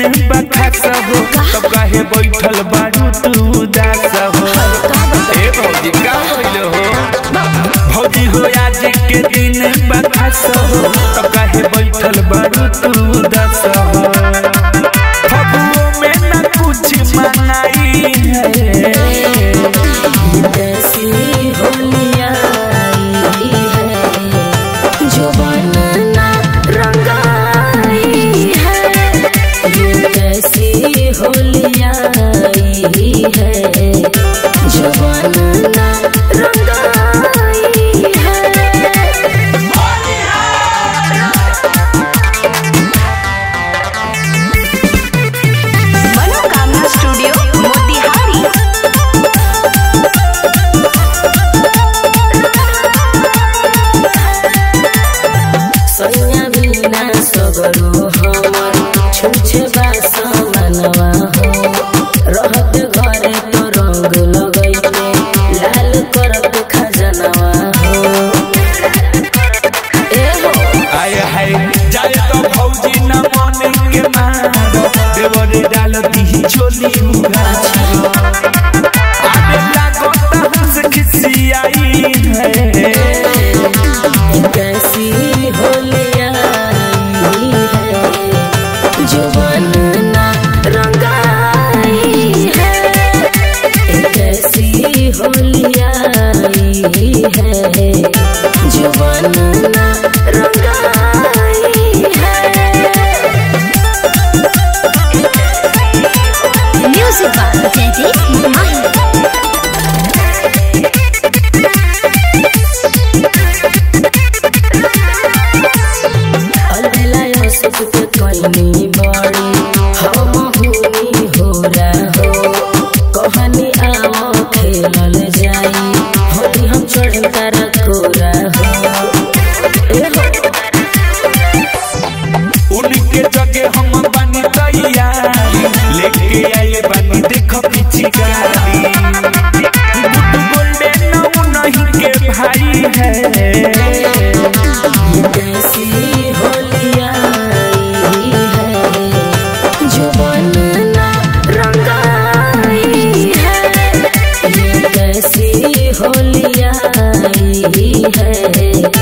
दिन बखास हो तब काहे बैठल बारू तू उदास हो ए भौजी का होइल हो भौजी हो आज के दिन बखास हो तब काहे बैठल बारू तू उदास हो फगुओ में न कुछ मनाई है कैसी होलिया है जो बनना रंगाई है ये कैसी होलिया है जो बनना रंगाई है मनोकामना स्टूडियो मोतिहारी सैया बिना सगरो हमर छुछे बास मनवा हो रहत घरे तो रंग लगैते लाल करत खजनवा हो ए हो आय हाय जाए तो भौजी न मन के मार देवर डाल दी चोली उघार आने लागो त हंस खिसियाई है कैसी होलिया है जो बनना रंगाई है कैसी होलिया है जो बनना रंगाई है म्यूजिक बाय जयदीप माही अलबेला सुख के कइनी बड़ी हम हुनी हो रहो कहानी आओ खेलल जाई होली हम चढ़ कर कोरा हो ए हो उनके जगह हम बनी तैयार लेके आए बनी देखो पिछकारी गुड गोल्डन नहीं के भाई है कैसी होलिया है जो बनना रंगाई है ये कैसी होलिया है